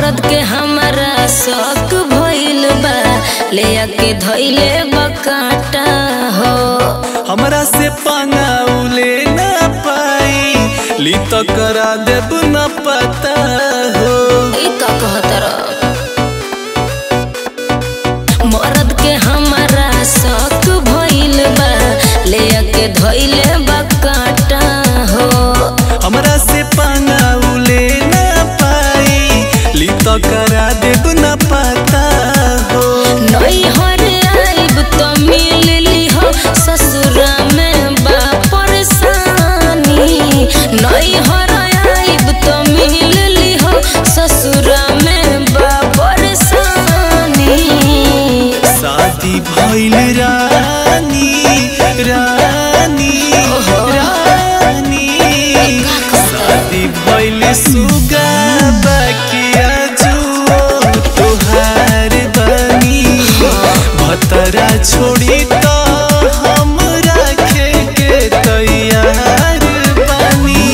मरद के हमारा शौक भइल बा ले आके धइले बकाटा हो हमरा से पंगाउले ना पाई ली तो करा देब न पता हो ई का कहतर मरद के हमारा शौक भइल बा ले आके धइले बकाटा हो हमरा से पंगाउले ना पाई ली तो करा देब न पता हो नई हर आइब तो मिल लिहो ससुरा में बा परेशानी नई हर आइब तो मिल लिहो ससुरा में बा परेशानी शादी भइल रानी रानी रानी शादी भइल सुगा बकिया जुओ तोहार बनी भतरा छोड़ी तो हम रखे के तैयार बनी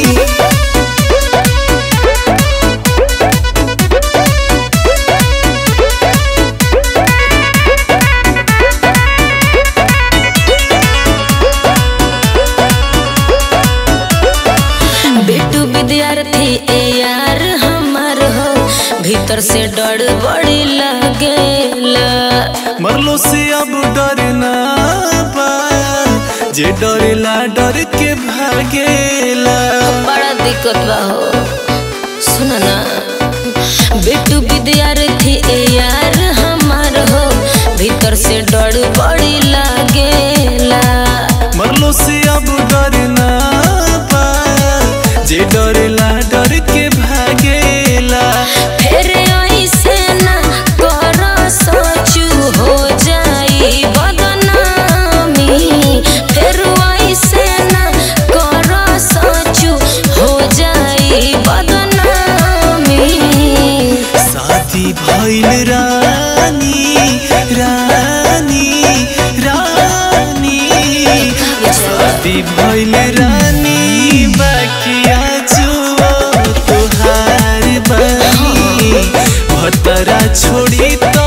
बेटू विद्यार्थी ए यार हमार हो भीतर से डर बड़ी लगेला मरलो से अब डरना बा जे डरेला डर के भागेला बड़ा दिक्कत बा हो सुन ना बेटू विद्यार्थी ए यार हमार हो भीतर से डर बड़ी लागेला मरलो से अब डरना बा जे डरेला डर के भागेला फिर ऐसे ना कर सोचू हो जाई बदनामी फिर ऐसे ना कर सोचू हो जाई बदनामी शादी भइल रानी रानी रानी शादी भइल रानी बकिया जुओ तोहार बनी भतरा छोड़ी तो